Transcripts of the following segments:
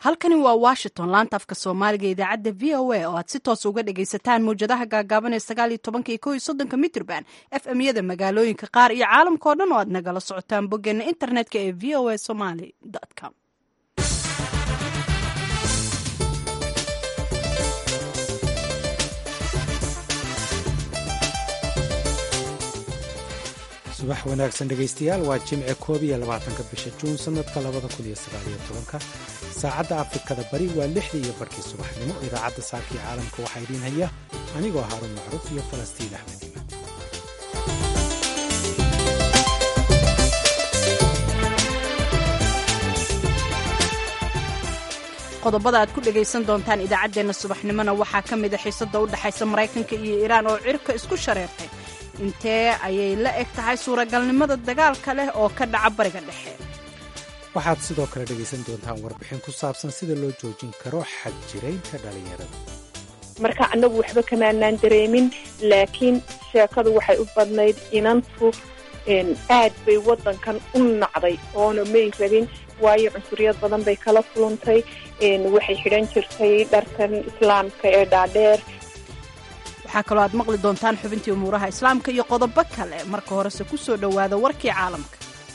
halkani waa washington laanta afka soomaaliga idaacadda v o a oo aad si toos uga dhagaysataan mawjadaha gaagaaban ee sagaal iyo tobanka iyo kow iyo soddonka mitrban f m yada magaalooyinka qaar iyo caalamka oo dhan oo aad nagala socotaan boggeena internetka ee v o a somaly com subax wanaagsan dhegaystayaal waa jimce koob iyo labaatanka bisha juun sannadka labada kun iyo sagaaliyo tobanka saacadda afrikada bari waa lixdii iyo barkii subaxnimo idaacadda saarkii caalamka waxaa idiin haya anigoo haaruun macruuf iyo falastiin axmed iman qodobada aad ku dhegaysan doontaan idaacaddeenna subaxnimona waxaa ka mid a xiisadda u dhexaysa maraykanka iyo iiraan oo cirka isku shareertay intee ayay la eg tahay suuragalnimada dagaalka leh oo ka dhaca bariga dhexe waxaad sidoo kale dhegaysan doontaan warbixin ku saabsan sida loo joojin karo xag jiraynta dhallinyarada marka annagu waxba kamaanaan dareemin laakiin sheekadu waxay u badnayd inantu aad bay waddankan u nacday oona may rabin waayo cunsuriyad badan bay kala kulantay waxay xidhan jirtay dharkan islaamka ee dhaadheer waxaa kaloo aad maqli doontaan xubintii umuuraha islaamka iyo qodobo kale marka horese ku soo dhowaada warkii caalamka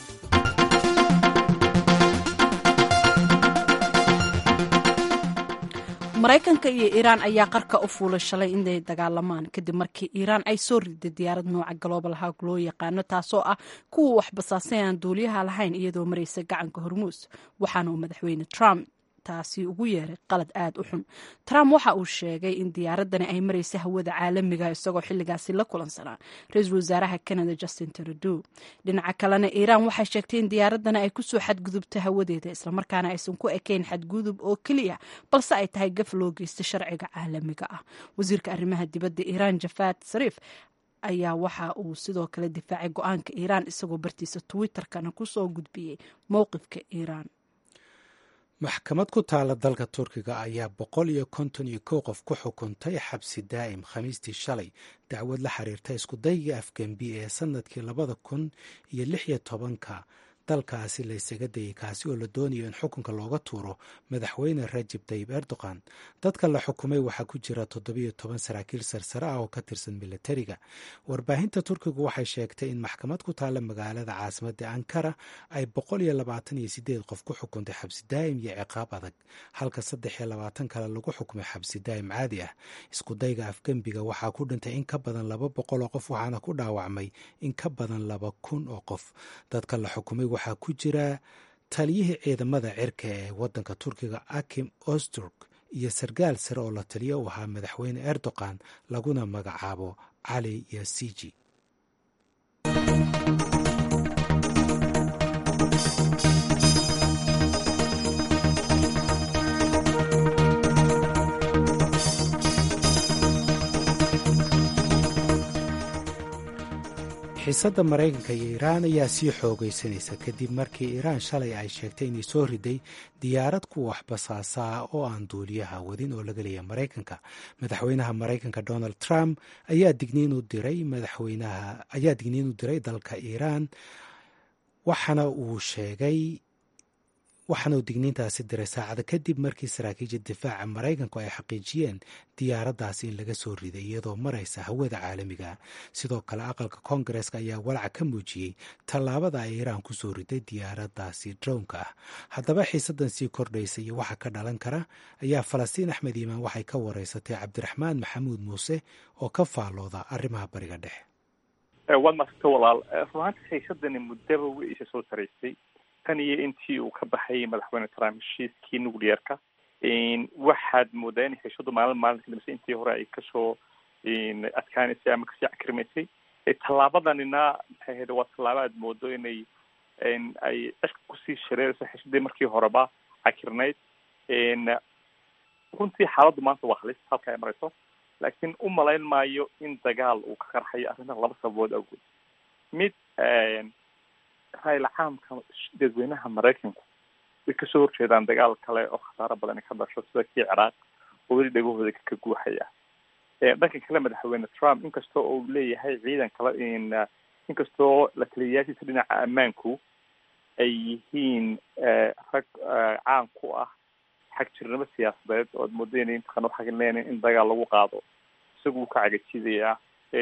maraykanka iyo iiraan ayaa qarka u fuulay shalay inay dagaalamaan kadib markii iiraan ay soo riday diyaarad nooca global hawg loo yaqaano taasoo ah kuwa wax basaasay aan duuliyaha lahayn iyadoo maraysa gacanka hormuus waxaana uu madaxweyne trump taasi ugu yeeray qalad aad u xun trump waxa uu sheegay in diyaaradani ay maraysa hawada caalamiga isagoo xilligaasi la kulansanaa ra-iisul wasaaraha canada justin trudeau dhinaca kalena iiraan waxay sheegtay in diyaaradani ay kusoo xadgudubta hawadeeda islamarkaana aysan ku ekayn xadgudub oo keliya balse ay tahay gaf loo geysta sharciga caalamiga ah wasiirka arrimaha dibadda iiraan jafaad sariif ayaa waxa uu sidoo kale difaacay go-aanka iiraan isagoo bartiisa twitterkana kusoo gudbiyey mowqifka iiraan maxkamad ku taala dalka turkiga ayaa boqol iyo konton iyo kow qof ku xukuntay xabsi daa'im khamiistii shalay dacwad la xiriirta iskudayga afgembi ee sannadkii labada kun iyo lix iyo tobanka dalkaasi la ysaga dayay kaasi oo la doonayo in xukunka looga tuuro madaxweyne rajib tayib erdogan dadka la xukumay waxaa ku jira toddobiyo toban saraakiil sarsare ah oo ka tirsan militariga warbaahinta turkigu waxay sheegtay in maxkamad ku taalla magaalada caasimadda ankara ay boqol iyo labaatan iyo sideed qof ku xukuntay xabsi daa'im iyo ciqaab adag halka saddex iyo labaatan kale lagu xukumay xabsi daa'im caadi ah iskudayga afgembiga waxaa ku dhintay in ka badan laba boqol oo qof waxaana ku dhaawacmay in ka badan laba kun oo qof dadka la xukumay waxaa ku jira taliyihii ciidamada cirka ee waddanka turkiga akim osturg iyo sargaal sare oo la taliyo u ahaa madaxweyne erdogan laguna magacaabo cali yasiji xiisadda maraykanka iyo iiraan ayaa sii xoogaysanaysa kadib markii iiraan shalay ay sheegtay inay soo riday diyaarad kuwa waxbasaasaa oo aan duuliyaha wadin oo laga leeya maraykanka madaxweynaha maraykanka donald trump ayaa digniin u diray madaxweynaha ayaa digniin u diray dalka iiraan waxaana uu sheegay waxaana uu digniintaasi diray saacada kadib markii saraakiisha difaaca maraykanku ay xaqiijiyeen diyaaraddaasi in laga soo riday iyadoo maraysa hawada caalamiga sidoo kale aqalka koongareska ayaa walaac ka muujiyey tallaabada ay iiraan ku soo riday diyaaraddaasi drownka ah haddaba xiisadan sii kordhaysa iyo waxa ka dhalan kara ayaa falastiin axmed iimaan waxay ka wareysatay cabdiraxmaan maxamuud muuse oo ka faallooda arrimaha bariga dhexe waad maasagta walaal runaanti xiisadani muddaba way isa soo saraysay tan iyo intii uu ka baxay madaxweyne trump heshiiskii nuclearka waxaad moodaa in heshadu maalin maalinka damse intii hore ay kasoo adkaanaysay ama kasii cakrimaysay tallaabadanina maxay ahayd waa tallaabo aad moodo inay ay cishka kusii shareerayso heshadii markii horeba cakirnayd runtii xaaladdu maanta waa halis halka ay marayso laakiin u malayn maayo in dagaal uu ka qarxayo arrintan laba sababood awgood mid raayil caamka dadweynaha maraykanku way kasoo horjeedaan dagaal kale oo khasaaro badan ka dhasho sida kii ciraaq oo weli dhegahooda ka guuxaya dhanka kale madaxweyne trump inkastoo uu leeyahay ciidan kale inkastoo la taliyayaashiisa dhinaca ammaanku ay yihiin rag caan ku ah xag jirnimo siyaasadeed ood moodeen intaqan waxaa leenahay in dagaal lagu qaado isagu uu ka cagajidayaa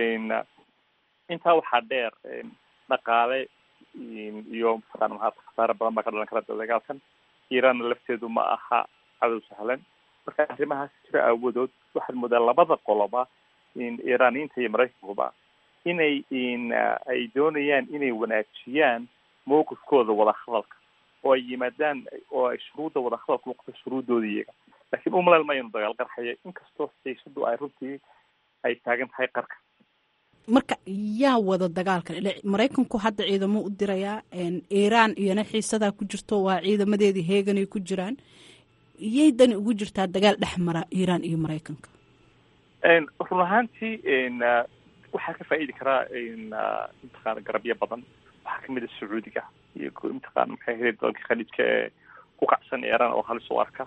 intaa waxaa dheer dhaqaale iyo mataqana maha khasaare badan baa ka dhalan kara dagaalkan iiraanna lafteedu ma aha cadow sahlan marka arrimahaas jira aawadood waxaad moodaa labada qoloba iiraaniyiinta iyo maraykankuba inay ay doonayaan inay wanaajiyaan mowqifkooda wadahadalka oo ay yimaadaan oo ay shuruudda wadahadalka noqoto shuruuddooda iyaga laakiin umaleel ma inu dagaal qarxaya inkastoo xiisadu ay runtii ay taagan tahay qarka marka yaa wada dagaalkan ile maraykanku hadda ciidamo u dirayaa iiraan iyona xiisadaa ku jirto waa ciidamadeedii heeganay ku jiraan iyay dani ugu jirtaa dagaal dhex mara iiraan iyo maraykanka run ahaantii waxaa ka faa'iidi karaa mataqaana garabyo badan waxaa kamid a sacuudiga iyo mataqaana maxay ahayd dalka khaliijka ee ku kacsan iiraan oo halis u arka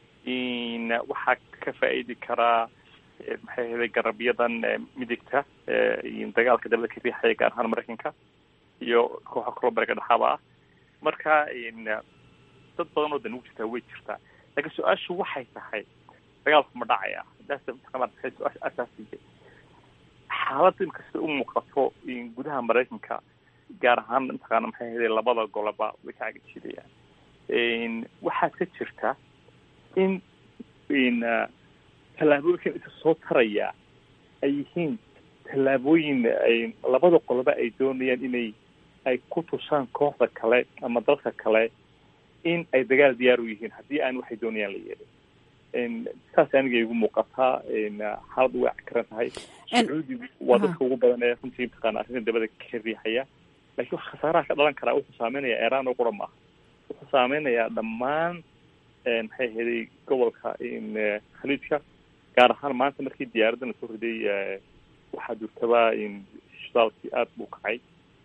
waxaa ka faa'iidi karaa maxay ahayd garabyadan midigta dagaalka dabada ka riixaya gaar ahaan maraykanka iyo kooxa kaloo bariga dhexaaba ah marka dad badan oo dan ugu jirtaa way jirtaa laakiin su-aashu waxay tahay dagaalku ma dhacaya daas mataqaana su-aasha asaasiga xaaladda inkasta u muuqato gudaha maraykanka gaar ahaan mataqaana maxay ahayd labada goloba way ka cagajidayaan waxaa ka jirta in in tallaabooyinkan isa soo taraya ay yihiin tallaabooyin ay labada qoloba ay doonayaan inay ay ku tusaan kooxda kale ama dalka kale in ay dagaal diyaar u yihiin haddii aan waxay doonayaan la yeelin saas aniga igu muuqataa xaaladdu way cakaran tahay sacuudigu waa dadka ugu badan ee runtii mataqaana arrinta dabada ka riixaya laakiin khasaaraha ka dhalan karaa wuxuu saameynaya iiraan oo qura maaha wuxuu saameynayaa dhammaan maxay ahaday gobolka khaliijka gaar ahaan maanta markii diyaaraddan lasoo riday waxaa durtaba shidaalkii aada buu kacay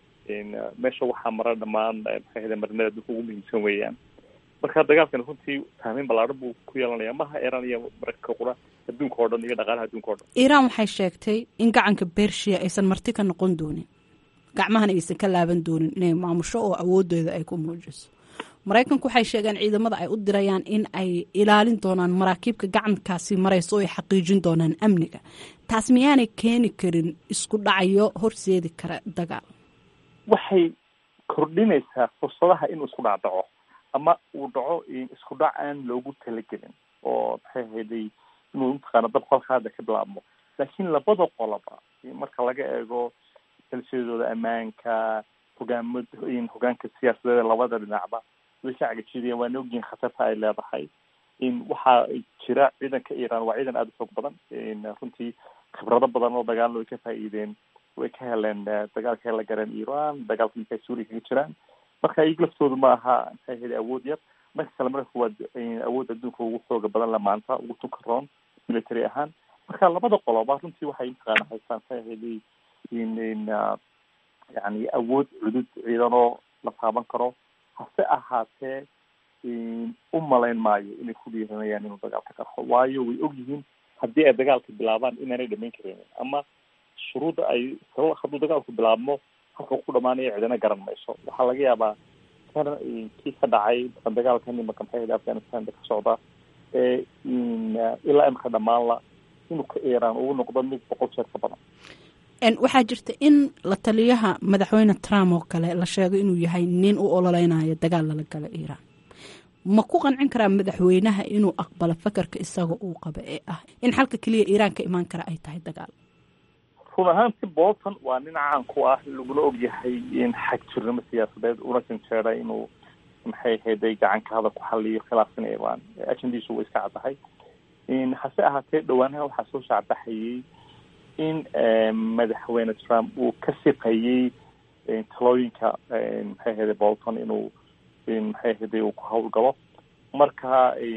meesha waxaa mara dhammaan maxay ahaday marinada dadka ugu muhiimsan weeyaan marka dagaalkan runtii saameyn ballaadhan buu ku yeelanaya maha iiraan iyo maraykanka qura adduunka oo dhan iyo dhaqaalaha adduunka o dhan iiraan waxay sheegtay in gacanka bershiya aysan marti ka noqon doonin gacmahana aysan ka laaban doonin inay maamusho oo awoodooda ay ku muujiso maraykanku waxay sheegeen ciidamada ay u dirayaan in ay ilaalin doonaan maraakiibka gacankaasi marayso oo ay xaqiijin doonaan amniga taas miyaanay keeni karin isku dhacayo horseedi kara dagaal waxay kordhinaysaa fursadaha inuu isku dhacdaco ama uu dhaco isku dhac aan loogu talagelin oo maxay ahayday inuu mataqaana dab kolka hadda ka bilaabmo laakiin labada qoloba marka laga eego kalsiyadooda ammaanka hogaamad hogaanka siyaasadeeda labada dhinacba way ka cagajidayaan waana ogyihin khatarta ay leedahay in waxaa jira ciidanka iiraan waa ciidan aada u xoog badan runtii khibrado badan oo dagaalna way ka faa'iideen way ka heleen dagaalka ay la gareen iiraan dagaalka markay suuriya kaga jiraan marka iyaga laftoodu ma aha maxay ahayd awood yar dhanka kale marka waa awood adduunka ugu xooga badan la maanta ugu tunka roon military ahaan marka labada qoloba runtii waxay mataqaana haystaan maxay ahayd in in yani awood cudud ciidanoo la taaban karo hase ahaatee u malayn maayo inay ku dhiiranayaan inuu dagaalka qarxo waayo way og yihiin haddii ay dagaalka bilaabaan inaanay dhamayn karin ama shuruudda ay hadduu dagaalku bilaabmo halka ku dhamaanaya cidina garan mayso waxaa laga yaabaa kan kii ka dhacay dagaalkan imaka maxay ahayd afghanistan ka socda ee ilaa imaka dhamaanla inuu ka iiraan uu noqdo mid boqol jeer ka badan waxaa jirta in la taliyaha madaxweyne trump oo kale la sheego inuu yahay nin u ololeynayo dagaal lala gala iiraan ma ku qancin karaa madaxweynaha inuu aqbalo fakarka isaga uu qabo ee ah in xalka keliya iiraan ka imaan kara ay tahay dagaal run ahaanti bolton waa nin caan ku ah laguna ogyahay in xag jirnimo siyaasadeed una janjeeray inuu maxay ahayday gacanka hadal ku xaliyo khilaafsan iiraan ajandiisu way iska caddahay hase ahaatee dhawaanaha waxaa soo shaacbaxayay in madaxweyne trump uu ka siqayey talooyinka maxay ahayday bolton inuu maxay ahayday uu ku hawlgalo marka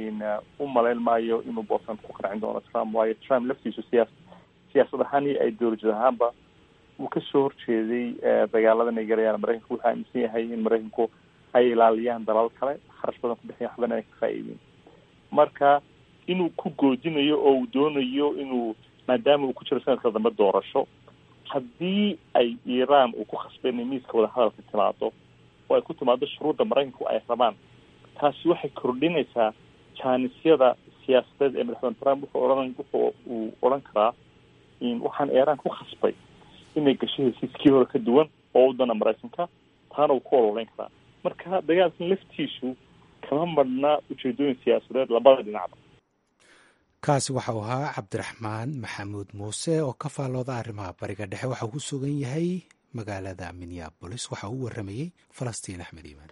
u malayn maayo inuu bolton ku qancin doono trump waayo trump laftiisu siyaas siyaasad ahaan iyo ideolojid ahaanba wuu kasoo horjeeday dagaaladan ay garayaan maraykanku wuxuu aaminsan yahay in maraykanku ay ilaaliyaan dalal kale kharash badan ku bixiyan waxbana ay ka faa'iideen marka inuu ku goodinayo oo uu doonayo inuu maadaama uu ku jiro sanadka dambe doorasho haddii ay iiraan uu ku khasbay inay miiska wadahadalka timaado oo ay ku timaado shuruudda maraykanku ay rabaan taasi waxay kordhinaysaa jaanisyada siyaasadeed ee madaxweyne trump wuxuu ohan wuxuu uu odhan karaa waxaan iiraan ku khasbay inay gasho hesiiskii hore ka duwan oo u dana maraykanka taana uu ku ololeyn karaa marka dagaalkan laftiisu kama marhnaa ujeedooyin siyaasadeed labada dhinacba kaasi waxau ahaa cabdiraxmaan maxamuud muuse oo ka faallooda arrimaha bariga dhexe waxa uu ku sugan yahay magaalada minneabolis waxa uu waramayey falastiin axmed iimaan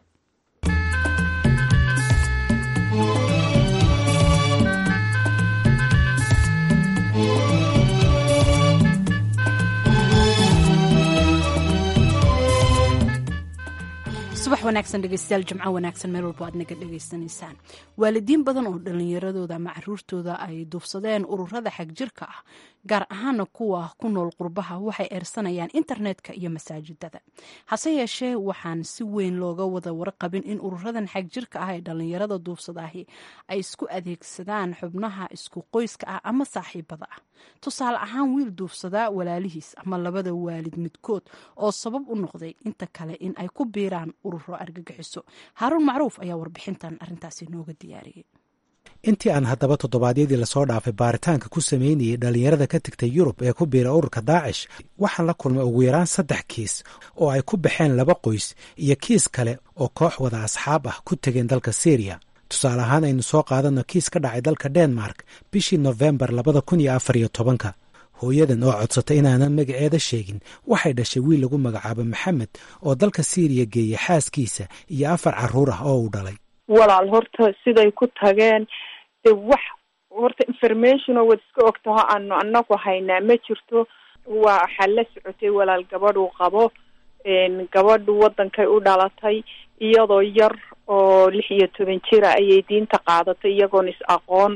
subax wanaagsan dhegeystayaal jimco wanaagsan meel walbo aad naga dhegaysanaysaan waalidiin badan oo dhallinyaradooda ama caruurtooda ay duufsadeen ururada xagjirka ah gaar ahaana kuwa ku nool qurbaha waxay eersanayaan internetka iyo masaajidada hase yeeshee waxaan si weyn looga wada warqabin in ururadan xagjirka ah ee dhallinyarada duufsadaahi ay isku adeegsadaan xubnaha isku qoyska ah ama saaxiibada ah tusaale ahaan wiil duufsadaa walaalihiis ama labada waalid midkood oo sabab u noqday inta kale in ay ku biiraan ururo argagixiso haaruun macruuf ayaa warbixintan arrintaasi nooga diyaariyey intii aan haddaba toddobaadyadii lasoo dhaafay baaritaanka ku sameynayay dhallinyarada ka tegtay yurub ee ku biira ururka daacish waxaan la kulmay ugu yaraan saddex kiis oo ay ku baxeen laba qoys iyo kiis kale oo koox wada asxaab ah ku tegeen dalka syriya tusaale ahaan aynu soo qaadano kiis ka dhacay dalka denmark bishii nofembar labada kun iyo afar iyo tobanka hooyadan oo codsatay inaanan magaceeda sheegin waxay dhashay wiil lagu magacaabo maxamed oo dalka syriya geeyay xaaskiisa iyo afar carruur ah oo uu dhalay walaal horta siday ku tageen de wax horta information oo wad iska ogtaho aanu anagu haynaa ma jirto waxaa la socotay walaal gabadhuu qabo gabadhu wadankay u dhalatay iyadoo yar oo lix iyo toban jira ayay diinta qaadatay iyagoon is aqoon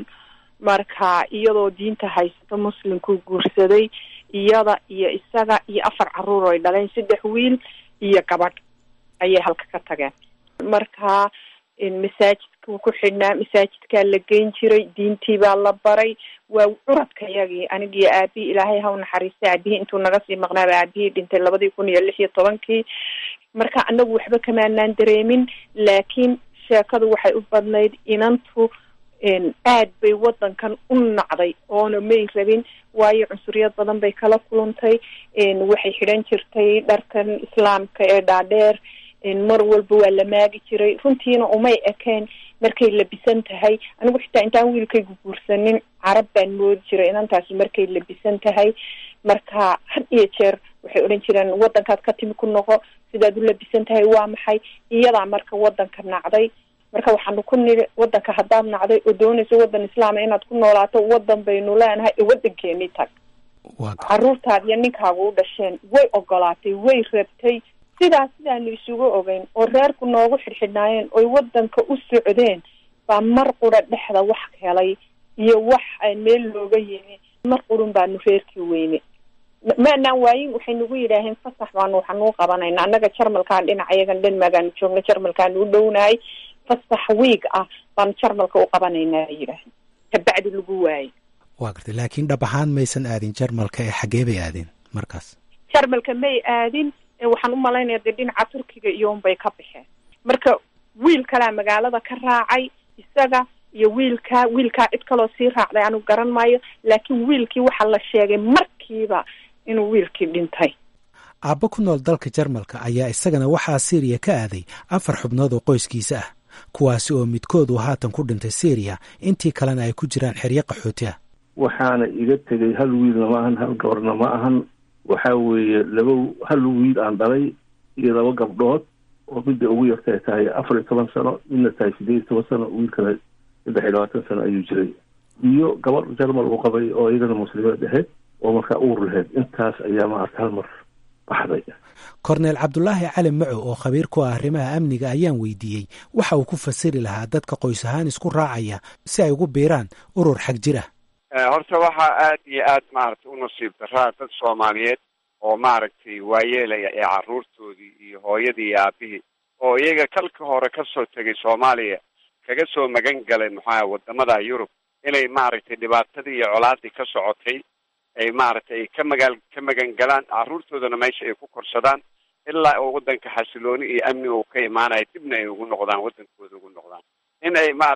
marka iyadoo diinta haysato muslimkuu guursaday iyada iyo isaga iyo afar carruur oy dhaleen saddex wiil iyo gabadh ayay halka ka tageen marka masaajidkuu ku xidhnaa masaajidkaa la geyn jiray diintii baa la baray waa curadka yagii anigiyo aabihii ilaahay ha u naxariistay aabihii intuu naga sii maqnaaba aabihii dhintay labadii kun iyo lix iyo tobankii marka anagu waxba kamaanaan dareemin laakiin sheekadu waxay u badnayd inantu aad bay wadankan u nacday oona may rabin waayo cunsuriyad badan bay kala kulantay waxay xidhan jirtay dharkan islaamka ee dhaadheer mar walba waa la maagi jiray runtiina umay ekeen markay labisan tahay anigu xitaa intaan wiilkaygu guursanin carab baan moodi jiray inantaasi markay labisan tahay marka had iyo jeer waxay odhan jireen wadankaad ka timi ku noqo sidaad u labisan tahay waa maxay iyadaa marka wadanka nacday marka waxaanu ku nidhi wadanka haddaad nacday oo doonayso wadan islaama inaad ku noolaato wadan baynu leenahay ee wadankeeni tag caruurtaad iyo ninkaagu u dhasheen way ogolaatay way rabtay sidaas sidaanu isugu ogeyn oo reerku noogu xidhxidhnaayeen oy wadanka u socdeen baa mar qura dhexda wax helay iyo wax meel looga yimi mar qurun baanu reerkii weyne maanaan waayin waxay nagu yidhaaheen fasax baanu waxanuu qabanayna annaga jarmalkaan dhinaca yagan dhanmaagaanu joogna jarmalkaanu u dhownahay fasax wiig ah baanu jarmalka u qabanaynaa bay yidhaaheen kabacdi lagu waayey waa gartay laakiin dhab ahaan maysan aadin jarmalka ee xaggee bay aadeen markaas jarmalka may aadin waxaan u malaynaya dee dhinaca turkiga iyo unbay ka baxeen marka wiil kalaa magaalada ka raacay isaga iyo wiilkaa wiilkaa cid kaloo sii raacday anigu garan maayo laakiin wiilkii waxaa la sheegay markiiba inuu wiilkii dhintay aabbo ku nool dalka jarmalka ayaa isagana waxaa syriya ka aaday afar xubnood oo qoyskiisa ah kuwaasi oo midkood uu haatan ku dhintay syriya intii kalena ay ku jiraan xeryo qaxooti ah waxaana iga tegay hal wiilna ma ahan hal gabarna ma ahan waxaa weeye laba hal wiil aan dhalay iyo laba gabdhood oo midda ugu yartay tahay afar iyo toban sano midna tahay sideed iyo toban sano wiilkana saddex iyo labaatan sano ayuu jiray iyo gabadh jarmal uu qabay oo iyadana muslimeed ahayd oo markaa uur lahayd intaas ayaa maarata hal mar baxday korneel cabdulaahi cali maco oo khabiir ku ah arrimaha amniga ayaan weydiiyey waxa uu ku fasiri lahaa dadka qoys ahaan isku raacaya si ay ugu biiraan urur xag jir ah horta waxaa aad iyo aad maaragtay u nasiib daraa dad soomaaliyeed oo maaragtay waayeelaya ee carruurtoodii iyo hooyadii iyo aabihii oo iyaga kalka hore kasoo tegay soomaaliya kaga soo magan galay maxaa wadamada yurub inay maaragtay dhibaatadii iyo colaadii ka socotay ay maaragtay ka magaal ka magan galaan carruurtoodana meesha ay ku korsadaan ilaa uu wadanka xasilooni iyo amni uu ka imaanayo dibna ay ugu noqdaan wadankooda ugu noqdaan in ay maaragtay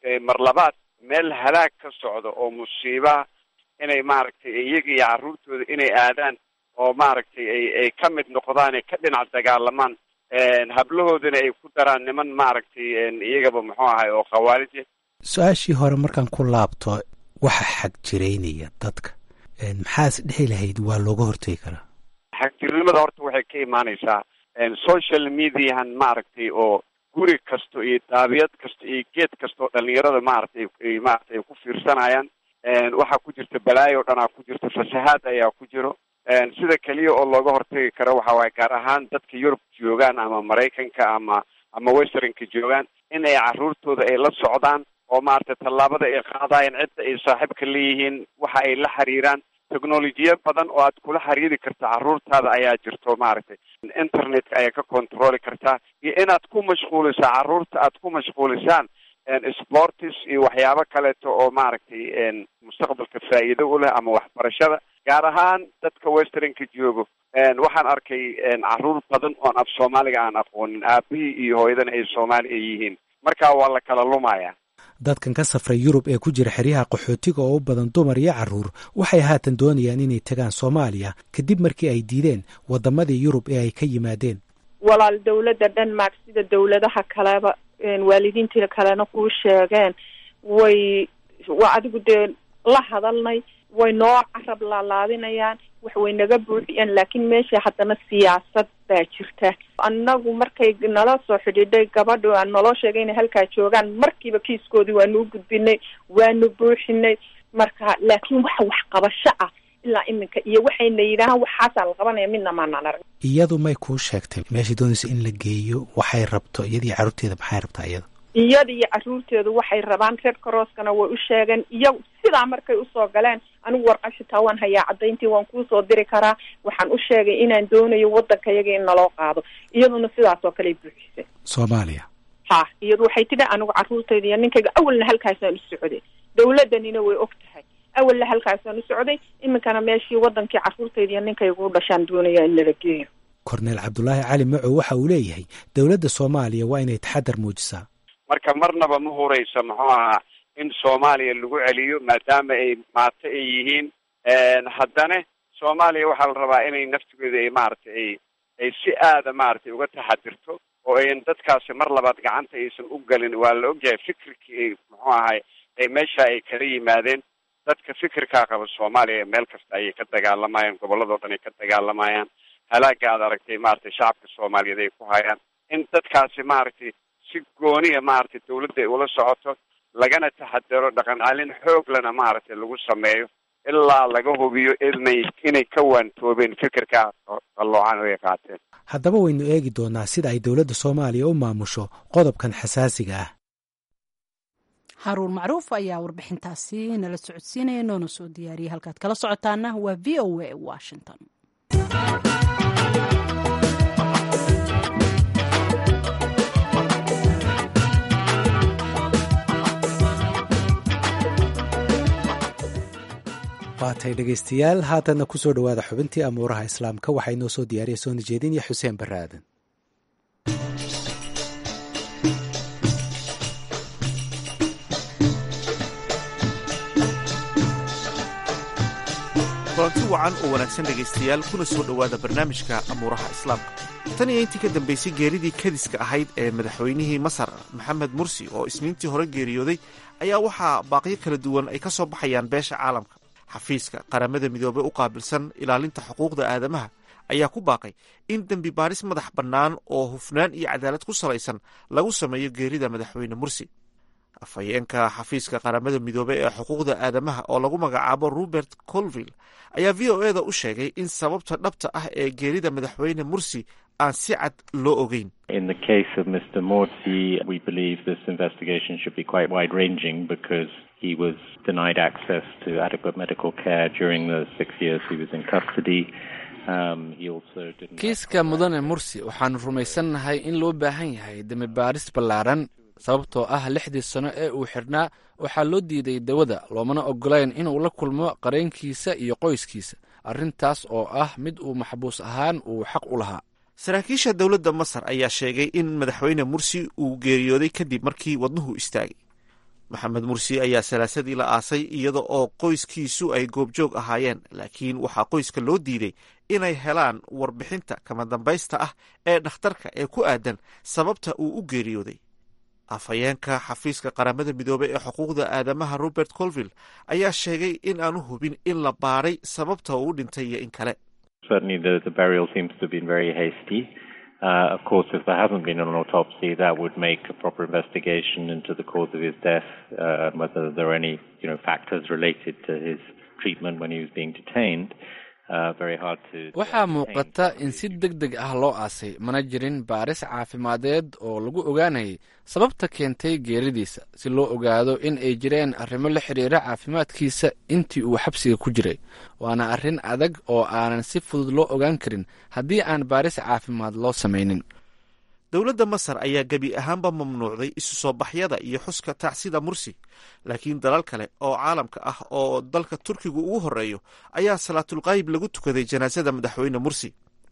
maaragtay mar labaad meel halaag ka socdo oo musiibaha inay maaragtay iyaga iyo carruurtooda inay aadaan oo maaragtay ay ay ka mid noqdaan ay ka dhinac dagaalamaan hablahoodana ay ku daraan niman maaragtay iyagaba muxuu ahay oo khawaalid su-aashii hore markaan ku laabto waxa xag jiraynaya dadka maxaas dhihi lahayd waa looga hortegi karaa xagjirnimada horta waxay ka imaanaysaa social mediahan maaragtay oo guri kasto iyo daabiyad kasta iyo geed kasta oo dhalinyarada maaragtay ay maaragtay ay ku fiirsanayaan waxaa ku jirta balaayo o dhanaa ku jirta fasahaad ayaa ku jiro sida keliya oo looga hortagi karo waxa waaye gaar ahaan dadka yurub joogaan ama maraykanka ama ama westernka joogaan in ay carruurtooda ay la socdaan oo maaragtay tallaabada ay qaadayan cidda ay saaxiibka leeyihiin waxa ay la xiriiraan technolojiya badan oo aad kula xiriiri karta carruurtaada ayaa jirto maaragtay internetka ayaa ka controli kartaa iyo inaad ku mashquulisaa carruurta aad ku mashquulisaan sportis iyo waxyaabo kaleeto oo maaragtay mustaqbalka faa'iido u leh ama waxbarashada gaar ahaan dadka westernka joogo waxaan arkay carruur badan oon af soomaaliga aan aqoonin aabihii iyo hooyadana ay soomaali ay yihiin marka waa la kala lumaya dadkan ka safray yurub ee ku jira xeryaha qaxootiga oo u badan dumar iyo carruur waxay haatan doonayaan inay tagaan soomaaliya kadib markii ay diideen waddamadii yurub ee ay ka yimaadeen walaal dawladda denmark sida dawladaha kaleba waalidiintii kalena kuu sheegeen way waa adigu dee la hadalnay way noo carab laalaadinayaan wax way naga buuxiyeen laakiin meesha haddana siyaasad baa jirta annagu markay nala soo xidhiidhay gabadha aan naloo sheegay inay halkaa joogaan markiiba kiiskoodii waanu u gudbinay waanu buuxinay marka laakiin waxa waxqabasho ah ilaa iminka iyo waxayna yidhaahaan waxaasaa la qabanaya midna maanaan arag iyadu may kuu sheegtay meeshay doonaysa in la geeyo waxay rabto iyadii carruurteeda maxay rabtaa iyada iyada iyo carruurteedu waxay rabaan red crosskana way u sheegeen iyagu sidaa markay usoo galeen anigu warqab xitaa waan hayaa caddayntii waan kuusoo diri karaa waxaan u sheegay inaan doonayo waddanka iyaga in naloo qaado iyaduna sidaas oo kaley buuxisay soomaaliya ha iyadu waxay tidhi anigu carruurtayda iyo ninkayga awalna halkaasaan u socday dawladdanina way og tahay awalna halkaasaan u socday iminkana meeshii waddankii carruurtayda iyo ninkayga u dhashaan doonaya in nala geeyo korneel cabdulaahi cali macow waxa uu leeyahay dowladda soomaaliya waa inay taxadar muujisaa marka marnaba ma hurayso muxuu ahaa in soomaaliya lagu celiyo maadaama ay maato ay yihiin haddana soomaaliya waxaa la rabaa inay naftigeeda ay maaragtay ay ay si aada maaragtay uga taxadirto oo ayn dadkaasi mar labaad gacanta aysan u gelin waa la ogyahay fikirkii ay muxuu ahay ay meesha ay kala yimaadeen dadka fikirkaa qaba soomaaliya meel kasta ayay ka dagaalamayaan gobolladao dhan ay ka dagaalamayaan halaaga aad aragtay maaragtay shacabka soomaaliyeed ay ku hayaan in dadkaasi maaragtay si gooniya maaragtay dawladda ay ula socoto lagana taxadaro dhaqan celin xooglana maaragtay lagu sameeyo ilaa laga hubiyo inay inay ka waantoobeen fikirkaa qalloocan oo ay qaateen haddaba waynu eegi doonaa sida ay dowladda soomaaliya u maamusho qodobkan xasaasiga ah haruun macruuf ayaa warbixintaasi nala socodsiinaya noona soo diyaariyay halkaad kala socotaana waa v o a washington waatay dhegaystayaal haatanna ku soo dhowaada xubintii amuuraha islaamka waxaa inoo soo diyaariya soona jeedin iyo xuseen barre aadan kulanti wacan oo wanaagsan dhegaystayaal kuna soo dhowaada barnaamijka amuuraha islaamka tan iyo intii ka dambaysay geeridii kadiska ahayd ee madaxweynihii masar maxamed mursi oo isniintii hore geeriyooday ayaa waxaa baaqyo kala duwan ay ka soo baxayaan beesha caalamka xafiiska qaramada midoobey u qaabilsan ilaalinta xuquuqda aadamaha ayaa ku baaqay in dembi baaris madax bannaan oo hufnaan iyo cadaalad ku salaysan lagu sameeyo geerida madaxweyne mursi afhayeenka xafiiska qaramada midoobey ee xuquuqda aadamaha oo lagu magacaabo robert colville ayaa v o eda u sheegay in sababta dhabta ah ee geerida madaxweyne mursi aan si cad loo ogeyn In the case of Mr. Morsi, we believe this investigation should be quite wide ranging because he was denied access to adequate medical care during the six years he was in custody. Um, he also didn't. kiiska mudane mursi waxaanu rumaysannahay in loo baahan yahay demi baaris ballaaran sababtoo ah lixdii sano ee uu xidhnaa waxaa loo diiday dawada loomana ogolayn inuu la kulmo qareenkiisa iyo qoyskiisa arrintaas oo ah mid uu maxbuus ahaan uu xaq u lahaa saraakiisha dowladda masar ayaa sheegay in madaxweyne mursi uu geeriyooday kadib markii wadnuhu istaagay maxamed mursi ayaa salaasadii la aasay iyada oo qoyskiisu ay goobjoog ahaayeen laakiin waxaa qoyska loo diiday inay helaan warbixinta kama dambaysta ah ee dhakhtarka ee ku aadan sababta uu u geeriyooday afhayeenka xafiiska qaramada midoobey ee xuquuqda aadamaha robert colville ayaa sheegay in aanu hubin in la baadhay sababta uu u dhintay iyo in kale Uh, of course, if there hasn't been an autopsy, that would make a proper investigation into the cause of his death uh, and whether there are any, you know, factors related to his treatment when he was being detained. waxaa muuqata in si deg deg ah loo aasay mana jirin baaris caafimadeed oo lagu ogaanayay sababta keentay geeridiisa si loo ogaado in ay jireen arrimo la xiriira caafimaadkiisa intii uu xabsiga ku jiray waana arrin adag oo aanan si fudud loo ogaan karin haddii aan baaris caafimaad loo samaynin dowladda masar ayaa gebi ahaanba mamnuucday isu soo baxyada iyo xuska tacsida mursi laakiin dalal kale oo caalamka ah oo dalka turkigu ugu horeeyo ayaa salaatulqaayib lagu tukaday janaasada madaxweyne mursi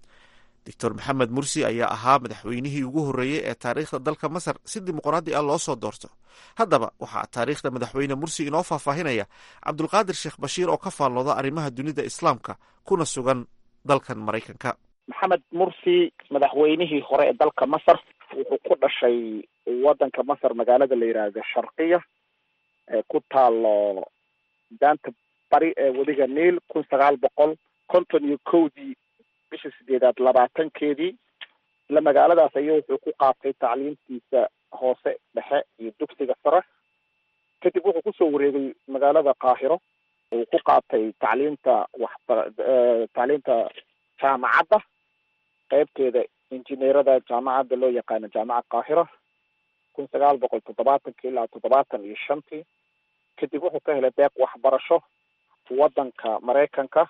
doctor maxamed mursi ayaa ahaa madaxweynihii ugu horreeyey ee taariikhda dalka masar si dimuqraadi ah loo soo doorto haddaba waxaa taariikhda madaxweyne mursi inoo faahfaahinaya cabdulqaadir sheekh bashiir oo ka faallooda arrimaha dunida islaamka kuna sugan dalkan maraykanka maxamed mursi madaxweynihii hore ee dalka masar wuxuu ku dhashay waddanka masar magaalada la yidhaahdo sharqiya ee ku taalo daanta bari ee wadiga niil kun sagaal boqol konton iyo kowdii bisha sideedaad labaatankeedii isla magaaladaas ayuu wuxuu ku qaatay tacliintiisa hoose dhexe iyo dugsiga sare kadib wuxuu kusoo wareegay magaalada qaahiro uu ku qaatay tacliinta waxba tacliinta jaamacadda qaybteeda injineerada jaamacadda loo yaqaano jaamacad qaahira kun sagaal boqol toddobaatankii ilaa toddobaatan iyo shantii kadib wuxuu ka helay deeq waxbarasho waddanka maraykanka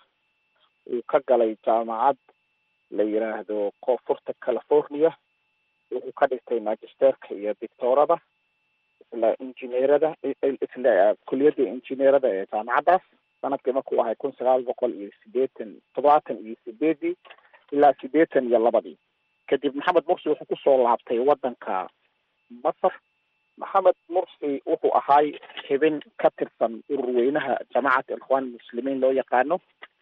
uu ka galay jaamacad la yidhaahdo koonfurta california wuxuu ka dhigtay magisterka iyo dictorada isla injineerada isla kuliyadda injineerada ee jaamacaddaas sanadkii markuu ahay kun sagaal boqol iyo sideetan toddobaatan iyo sideedii ilaa sideetan iyo labadii kadib maxamed mursi wuxuu kusoo laabtay waddanka masar maxamed mursi wuxuu ahaay xibin ka tirsan urur weynaha jamacat ikhwaan muslimiin loo yaqaano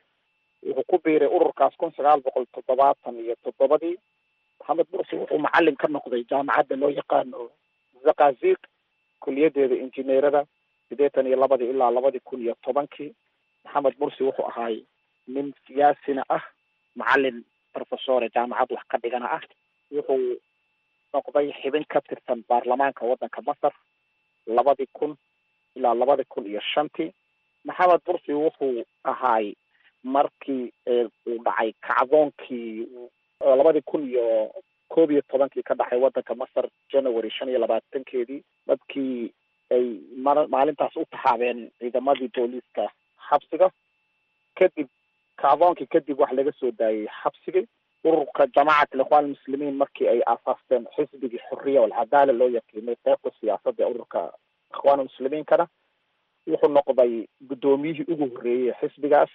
wuxuu ku biiray ururkaas kun sagaal boqol toddobaatan iyo toddobadii maxamed mursi wuxuu macalin ka noqday jaamacadda loo yaqaano zakazik kuliyadeeda injineerada sideetan iyo labadii ilaa labadii kun iyo tobankii maxamed mursi wuxuu ahaay nin siyaasina ah macalin professore jaamacad wax ka dhigana ah wuxuu noqday xibin ka tirsan baarlamaanka waddanka masar labadii kun ilaa labadii kun iyo shantii maxamed mursi wuxuu ahaay markii uu dhacay kacdoonkii labadii kun iyo koob iyo tobankii ka dhacay waddanka masar january shan iyo labaatankeedii dadkii ay ma maalintaas u taxaabeen ciidamadii booliiska xabsiga kadib kacdoonkii kadib wax laga soo daayay xabsigii ururka jamacat alikhwan almuslimiin markii ay aasaasteen xisbigii xuriya walcadaala loo yaqiinay qeybta siyaasadda ee ururka ikhwaan muslimiinkana wuxuu noqday guddoomiyihii ugu horreeyey xisbigaas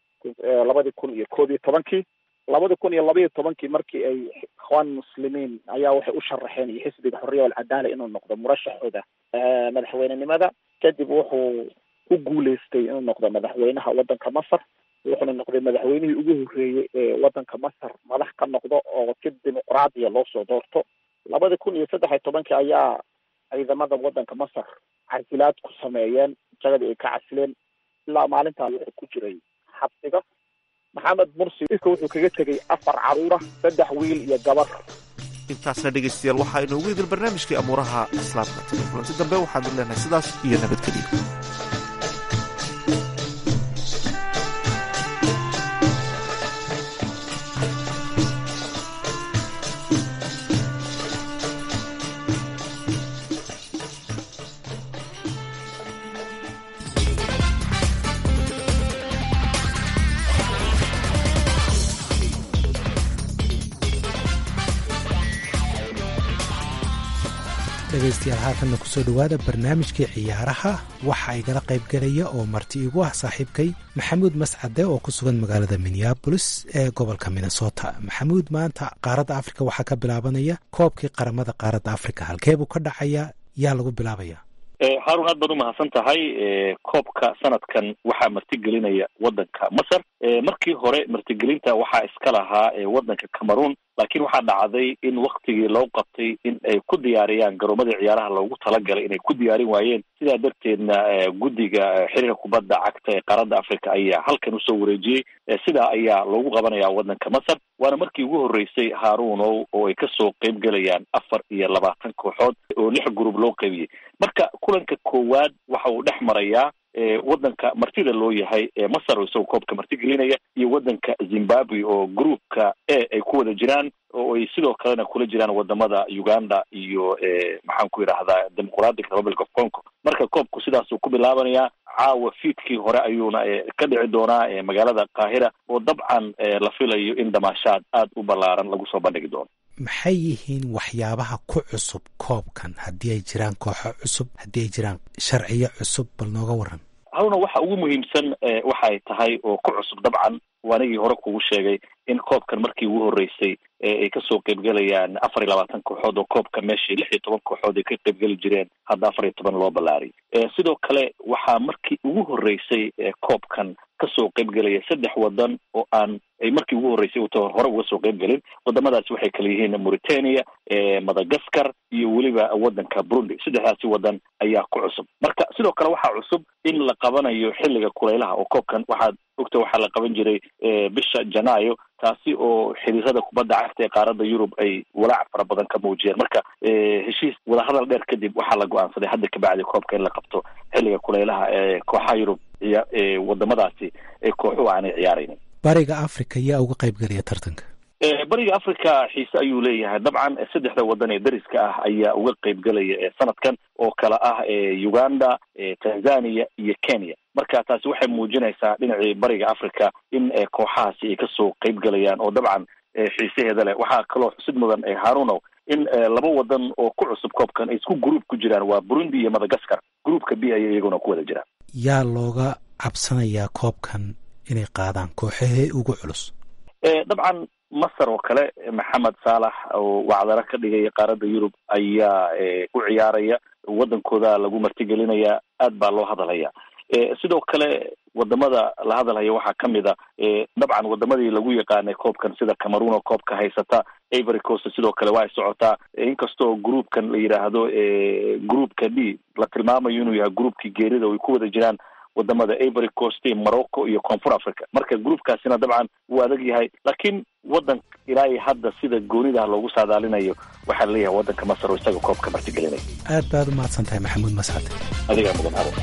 labadii kun iyo koob iyo tobankii labadii kun iyo labaiyo tobankii markii ay ikhwaan muslimiin ayaa waxay u sharaxeen iyo xisbiga xuriya walcadaala inuu noqdo murashaxooda madaxweynenimada kadib wuxuu ku guuleystay inuu noqdo madaxweynaha waddanka masar wuxuuna noqday madaxweynihii ugu horreeyey ee waddanka masar madax ka noqdo oo si dimuqraadiya loo soo doorto labadii kun iyo saddex iyo tobankii ayaa ciidamada waddanka masar casilaad ku sameeyeen jagadii ay ka casileen ilaa maalintaa wuxuu ku jiray xabsiga maxamed mursi iska wuxuu kaga tegay afar caruura saddex wiil iyo gabar intaasna dhegaystayaal waxaa inoogu idil barnaamijkii amuuraha islaamka tan kulanti dambe waxaan idin leenahay sidaas iyo nabadgeliya dhegaystayaal haatanna kusoo dhowaada barnaamijkii ciyaaraha waxa igala qaybgelaya oo marti igu ah saaxiibkay maxamuud mascade oo ku sugan magaalada minneabolis ee gobolka minnesota maxamuud maanta qaaradda afrika waxaa ka bilaabanaya koobkii qaramada qaaradda afrika halkee buu ka dhacayaa yaa lagu bilaabaya haarun aad baad umahadsan tahay koobka sanadkan waxaa martigelinaya wadanka masar markii hore martigelinta waxaa iska lahaa wadanka cameroon laakiin waxaa dhacday in waktigii loo qabtay in ay ku diyaariyaan garoomadii ciyaaraha loogu talagalay inay ku diyaarin waayeen sidaa darteedna guddiga xiriirka kubadda cagta ee qaaradda africa ayaa halkan usoo wareejiyey sidaa ayaa loogu qabanaya wadanka masar waana markii ugu horreysay haaruunow oo ay kasoo qeyb gelayaan afar iyo labaatan kooxood oo lix group loo qeybiyey marka kulanka koowaad waxa uu dhex marayaa wadanka martida loo yahay ee masar oo isagoo koobka martigelinaya iyo wadanka zimbabwe oo groupka e ay ku wada jiraan oo ay sidoo kalena kula jiraan wadamada uganda iyo maxaan ku yidhahdaa democratic republic of congo marka koobku sidaasuu ku bilaabanayaa caawa fiidkii hore ayuuna ka dhici doonaa magaalada qaahira oo dabcan la filayo in damaashaad aad u ballaaran lagu soo bandhigi doono maxay yihiin waxyaabaha ku cusub koobkan haddii ay jiraan kooxo cusub haddii ay jiraan sharciyo cusub bal nooga waran haruna waxa ugu muhiimsan waxa ay tahay oo ku cusub dabcan waanigii hore kugu sheegay in koobkan markii ugu horreysay ay kasoo qeybgelayaan afar iyo labaatan kooxood oo koobka meeshii lix iyo toban kooxood ay ka qeybgeli jireen hadda afar iyo toban loo ballaariy sidoo kale waxaa markii ugu horreysay koobkan kasoo qeybgelaya saddex wadan oo aan ay markii ugu horreysay uta hore uga soo qeybgelin wadamadaasi waxay kala yihiin mauritania madagaskar iyo weliba wadanka burundi saddexdaasi wadan ayaa ku cusub marka sidoo kale waxaa cusub in la qabanayo xilliga kulaylaha oo koobkan waxaad ogta waxaa la qaban jiray bisha janaayo taasi oo xiriirada kubadda cagta ee qaaradda yurub ay walaac fara badan ka muujiyeen marka heshiis wadahadal dheer kadib waxaa la go-aansaday hadda kabacdi koobka in la qabto xilliga kulaylaha ee kooxaha yurub iyo wadamadaasi ee kooxuhu aanay ciyaaraynin bariga africa yaa uga qaybgelaya tartanka bariga africa xiise ayuu leeyahay dabcan saddexda wadan ee dariska ah ayaa uga qeybgelaya sanadkan oo kala ah uganda tanzania iyo kenya marka taasi waxay muujinaysaa dhinacii bariga africa in kooxahaasi ay kasoo qeybgelayaan oo dabcan xiisaheeda leh waxaa kaloo xusid mudan harunow in laba wadan oo ku cusub koobkan ay isku group ku jiraan waa burundi iyo madagaskar groupka b ayay iyaguna ku wada jiraan yaa looga cabsanayaa koobkan inay qaadaan kooxahee ugu culus dabcan masar oo kale maxamed saalax oo wacdaro ka dhigaya qaaradda yurub ayaa u ciyaaraya wadankooda lagu martigelinaya aad baa loo hadalhaya sidoo kale wadamada la hadalhaya waxaa kamid a dabcan wadamadii lagu yaqaanay koobkan sida cameroon oo koobka haysata ivory coast sidoo kale waa ay socotaa inkastoo groupkan la yidhaahdo groupka d la tilmaamayo inuu yahay groupkii geerida oo ay ku wada jiraan wadamada ivory coast morocco iyo koonfur africa marka groupkaasina dabcan wuu adag yahay laakiin wadan ilaa iyo hadda sida goonidah loogu saadaalinayo waxaa laleeyahay wadanka masar oo isaga koobka martigelinaya aad baad u mahadsan tahay maxamuud mascad adigaa mudan haro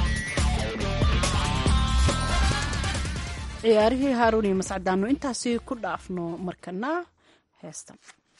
ciyaarihii haaruun iyo mascadaanu intaasi ku dhaafno markana heestan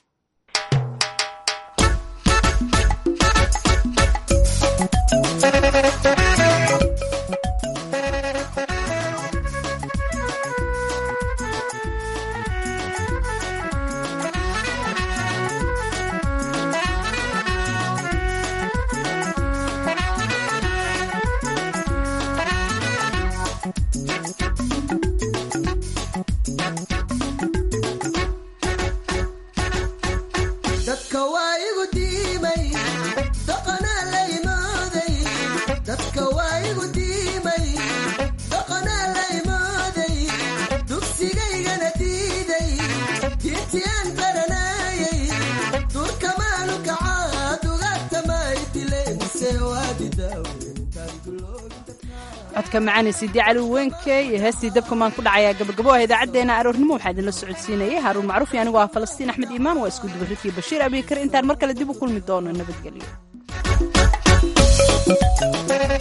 codka macaani sidii cali wenke iyo heestii dabka maan ku dhacayaa gabagabo ah idaacaddeenna aroornimo waxaa idinla socodsiinayay haaruun macruuf iyo anigoo ah falastiin axmed iimaan waa isku dubarridkii bashiir abiikar intaan mar kale dib u kulmi doono nabadgelyo